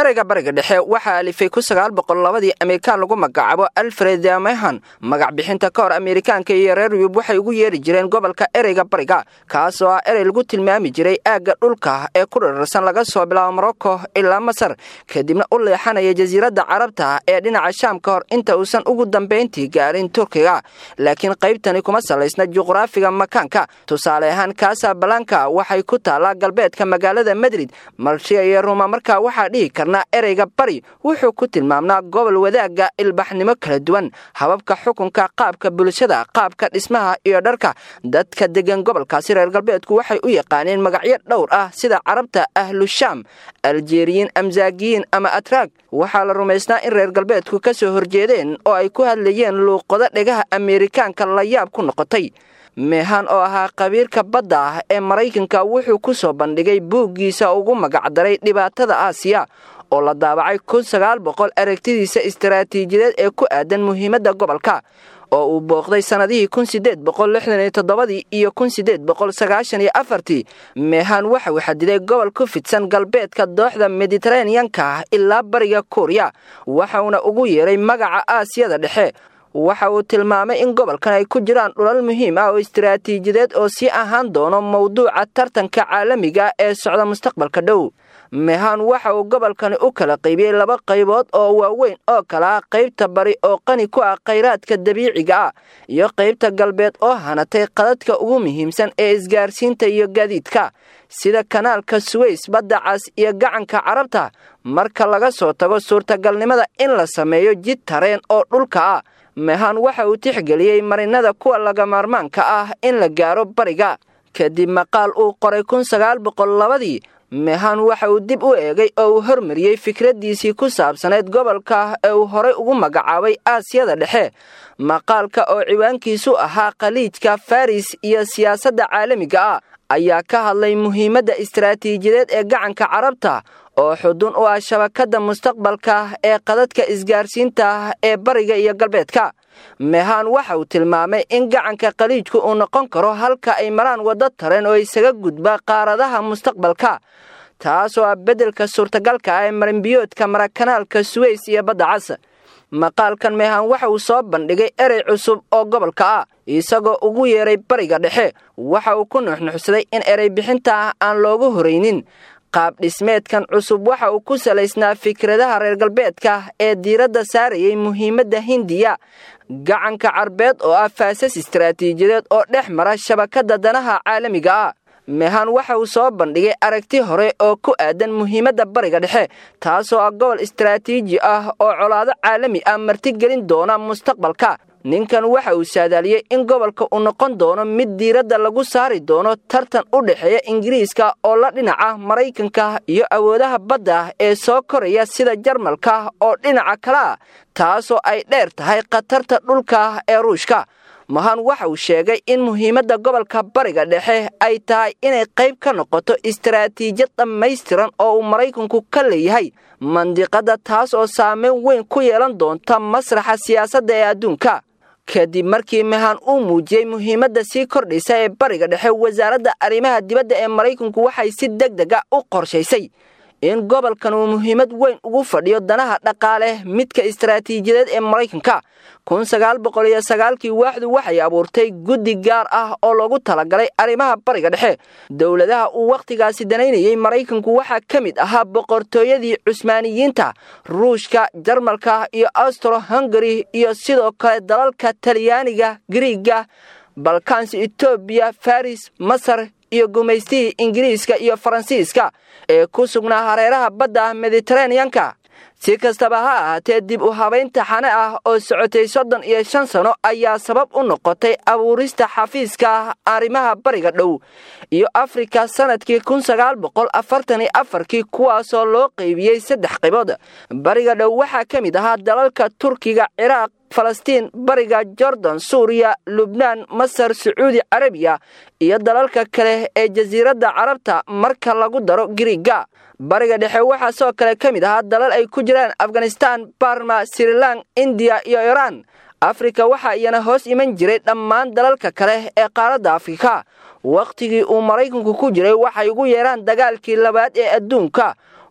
ereyga bariga dhexe waxaa alifay ku sagaal boqol labadii amerikaan lagu magacaabo alfred mehan magac bixinta ka hor amerikaanka iyo reer yub waxay ugu yeeri jireen gobolka ereyga bariga kaas oo ah erey lagu tilmaami jiray aagga dhulka ee ku dhirarsan laga soo bilaabo morocco ilaa masar kadibna u leexanaya jasiiradda carabta ee dhinaca shaam ka hor inta uusan ugu dambayntii gaarin turkiga laakiin qaybtani kuma salaysna juqraafiga makaanka tusaale ahaan kasabalanka waxay ku taallaa galbeedka magaalada madrid malshiya iyo ruma markaa waxaa dhihi karnaa ereyga bari wuxuu ku tilmaamnaa gobol wadaagga ilbaxnimo kala duwan hababka xukunka qaabka bulshada qaabka dhismaha iyo dharka dadka degan gobolkaasi reer galbeedku waxay u yaqaaneen magacyo dhowr ah sida carabta ahlushaam aljeriyiin amsaagiyiin ama atraag waxaa la rumaysnaa in reer galbeedku ka soo horjeedeen oo ay ku hadlayeen luuqado dhegaha ameerikaanka la yaab ku noqotay meehan oo ahaa qabiirka badda ah ee maraykanka wuxuu ku soo bandhigay buuggiisa ugu magacdaray dhibaatada aasiya oo la daabacay kun sagaal boqol aragtidiisa istaraatiijiyadeed ee ku aadan muhiimadda gobolka oo uu booqday sannadihii kun sideed boqol lixdan iyo toddobadii iyo kun sideed boqol sagaashan iyo afartii meehan waxa uu xadiday gobol ku fidsan galbeedka dooxda mediteraneanka ilaa bariga kuuriya waxauna ugu yeeray magaca aasiyada dhexe waxa uu tilmaamay in gobolkan ay ku jiraan dhulal muhiim ah oo istaraatiijiyadeed oo sii ahaan doono mowduuca tartanka caalamiga ee socda mustaqbalka dhow mehan waxa uu gobolkani u kala qaybiyey laba qaybood oo waaweyn oo kala ah qaybta bari oo qani ku ah khayraadka dabiiciga ah iyo qaybta galbeed oo hanatay qadadka ugu muhiimsan ee isgaarsiinta iyo gaadiidka sida kanaalka suweys badda cas iyo gacanka carabta marka laga soo tago suurtagalnimada in la sameeyo jid tareen oo dhulka ah mehan waxa uu tixgeliyey marinada kuwa lagamaarmaanka ah in la gaaro bariga kadib maqaal uu qoray kun sagaal boqol labadii mehan waxa uu dib u eegay oo uu hormariyey fikraddiisii ku saabsaneyd gobolka ee uu horay ugu magacaabay aasiyada dhexe maqaalka oo ciwaankiisu ahaa khaliijka faris iyo siyaasadda caalamiga ah ayaa ka hadlay muhiimadda istaraatiijiyadeed ee gacanka carabta oo xudun u ah shabakadda mustaqbalka ee qadadka isgaarsiinta ee bariga iyo galbeedka mehan waxa uu tilmaamay in gacanka khaliijku uu noqon karo halka ay maraan waddo tareen oo isaga gudba qaaradaha mustaqbalka taasoo ah beddelka suurtagalka ah ee marinbiyoodka marakanaalka suweys iyo badda cas maqaalkan mehan waxa uu soo bandhigay erey cusub oo gobolka ah isagoo ugu yeeray bariga dhexe waxa uu ku nuxnuxsaday in erey bixinta ah aan loogu horaynin qaab dhismeedkan cusub waxa uu ku salaysnaa fikradaha reer galbeedka ee diiradda saarayay muhiimadda hindiya gacanka carbeed oo ah faasas istaraatiijiyadeed oo dhex mara shabakadda danaha caalamiga ah mehan waxa uu soo bandhigay aragti hore oo ku aadan muhiimadda bariga dhexe taasoo ah gobol istaraatiiji ah oo colaado caalami ah martigelin doona mustaqbalka ninkan waxa uu saadaaliyey in gobolka uu noqon doono mid diiradda lagu saari doono tartan u dhexeeya ingiriiska oo la dhinaca maraykanka iyo awoodaha badda ee soo koraya sida jarmalka oo dhinaca kale ah taasoo ay dheer tahay khatarta dhulka ee ruushka mahan waxa uu sheegay in muhiimadda gobolka bariga dhexe ay tahay inay qayb ka noqoto istaraatiijiyad dhammaystiran oo uu maraykanku ka leeyahay mandiqadda taas oo saameyn weyn ku yeelan doonta masraxa siyaasadda ee adduunka kadib markii mehan uu muujiyey muhiimadda sii kordhaysa ee bariga dhexe wasaaradda arrimaha dibadda ee maraykanku waxay si deg dega u qorshaysay in gobolkan uu muhiimad weyn ugu fadhiyo danaha dhaqaale midka istaraatiijiyadeed ee maraykanka kun sagaal boqol iyo sagaalkii waaxdu waxay abuurtay guddi gaar ah oo loogu talagalay arrimaha bariga dhexe dowladaha uu wakhtigaasi danaynayey maraykanku waxaa ka mid ahaa boqortooyadii cusmaaniyiinta ruushka jarmalka iyo austro hungari iyo sidoo kale dalalka talyaaniga griiga balkansi etoobiya faris masar iyo gumaystihii ingiriiska iyo faransiiska ee ku sugnaa hareeraha badda mediteraneanka si kastaba ha ahaatee dib u habaynta xane ah oo socotay soddon iyo shan sano ayaa sabab u noqotay abuurista xafiiska arrimaha bariga dhow iyo afrika sannadkii kun sagaal boqol afartan iyo afarkii kuwaasoo loo qaybiyey saddex qaybood bariga dhow waxaa ka mid ahaa dalalka turkiga ciraaq falastiin bariga jordan suuriya lubnaan masar sacuudi carabiya iyo dalalka kale ee jasiiradda carabta marka lagu daro giriiga bariga dhexe waxaa sidoo kale ka mid ahaa dalal ay ku jiraan afghanistan barma srilan indiya iyo iiraan afrika waxaa iyana hoos iman jiray dhammaan dalalka kale ee qaaradda afrika wakhtigii uu maraykanku ku jiray waxay ugu yeeraan dagaalkii labaad ee adduunka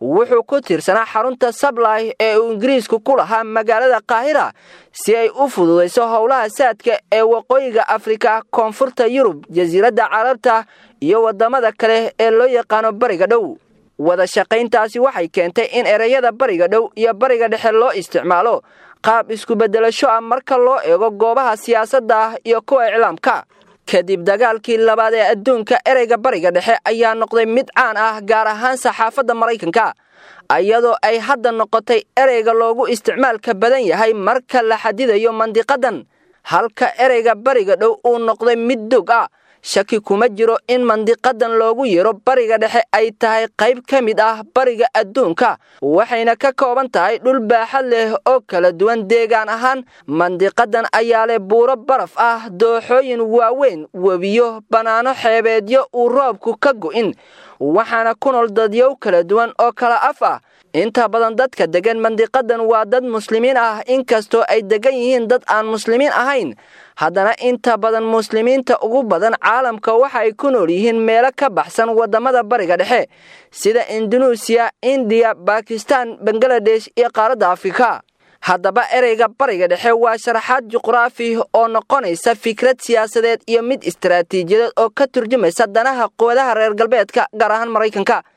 wuxuu ku tiirsanaa xarunta sablay ee uu ingiriisku ku lahaa magaalada kaahira si ay u fududayso howlaha saadka ee waqooyiga afrika koonfurta yurub jasiiradda carabta iyo waddamada kale ee loo yaqaano bariga dhow wada shaqayntaasi waxay keentay in ereyada bariga dhow iyo bariga dhexe loo isticmaalo qaab isku-beddelasho ah marka loo eego goobaha siyaasadda ah iyo kuwa iclaamka kadib dagaalkii labaad ee adduunka ereyga bariga dhexe ayaa noqday mid caan ah gaar ahaan saxaafadda maraykanka iyadoo ay hadda noqotay ereyga loogu isticmaalka badan yahay marka la xadidayo mandiqadan halka ereyga bariga dhow uu noqday mid dog ah shaki kuma jiro in mandiqadan loogu yeero bariga dhexe ay tahay qayb ka mid ah bariga adduunka waxayna ka kooban tahay dhul baaxad leh oo kala duwan deegaan ahaan mandiqadan ayaa leh buuro baraf ah dooxooyin waaweyn webiyo bannaano xeebeedyo uu roobku ka go'in waxaana ku nool dadyow kala duwan oo kala af ah inta badan dadka degan mandiqadan waa dad muslimiin ah inkastoo ay degan yihiin dad aan muslimiin ahayn haddana inta badan muslimiinta ugu badan caalamka waxa ay ku nool yihiin meelo ka baxsan waddamada bariga dhexe sida indunuusiya indiya bakistan bangaladesh iyo qaaradda afrika haddaba ereyga bariga dhexe waa sharaxaad juqraafi oo noqonaysa fikrad siyaasadeed iyo mid istaraatiijiyadeed oo ka turjumaysa danaha quwadaha reer galbeedka gaar ahaan maraykanka